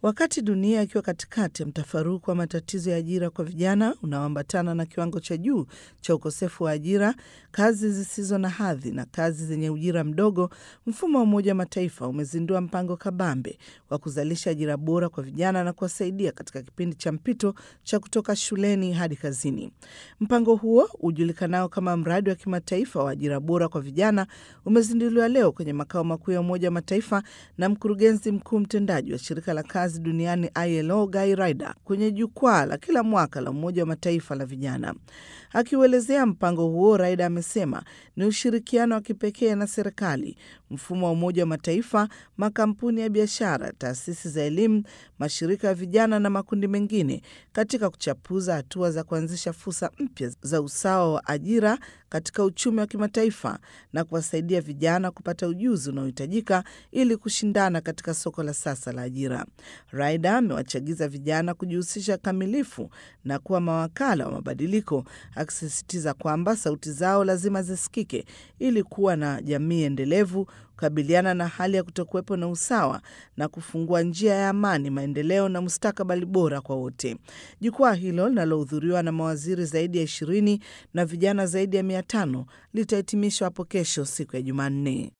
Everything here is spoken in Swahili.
Wakati dunia ikiwa katikati ya mtafaruku wa matatizo ya ajira kwa vijana unaoambatana na kiwango cha juu cha ukosefu wa ajira, kazi zisizo na hadhi na kazi zenye ujira mdogo, mfumo wa Umoja wa Mataifa umezindua mpango kabambe wa kuzalisha ajira bora kwa vijana na kuwasaidia katika kipindi cha mpito cha kutoka shuleni hadi kazini. Mpango huo ujulikanao kama mradi wa kimataifa wa ajira bora kwa vijana umezinduliwa leo kwenye makao makuu ya Umoja wa Mataifa na mkurugenzi mkuu mtendaji wa shirika la kazi duniani ILO Guy Ryder kwenye jukwaa la kila mwaka la Umoja wa Mataifa la vijana. Akiuelezea mpango huo, Ryder amesema ni ushirikiano wa kipekee na serikali, mfumo wa Umoja wa Mataifa, makampuni ya biashara, taasisi za elimu, mashirika ya vijana na makundi mengine katika kuchapuza hatua za kuanzisha fursa mpya za usawa wa ajira katika uchumi wa kimataifa na kuwasaidia vijana kupata ujuzi unaohitajika ili kushindana katika soko la sasa la ajira. Ryder amewachagiza vijana kujihusisha kamilifu na kuwa mawakala wa mabadiliko, akisisitiza kwamba sauti zao lazima zisikike ili kuwa na jamii endelevu, kukabiliana na hali ya kutokuwepo na usawa na kufungua njia ya amani, maendeleo na mustakabali bora kwa wote. Jukwaa hilo linalohudhuriwa na mawaziri zaidi ya ishirini na vijana zaidi ya mia tano litahitimishwa hapo kesho siku ya Jumanne.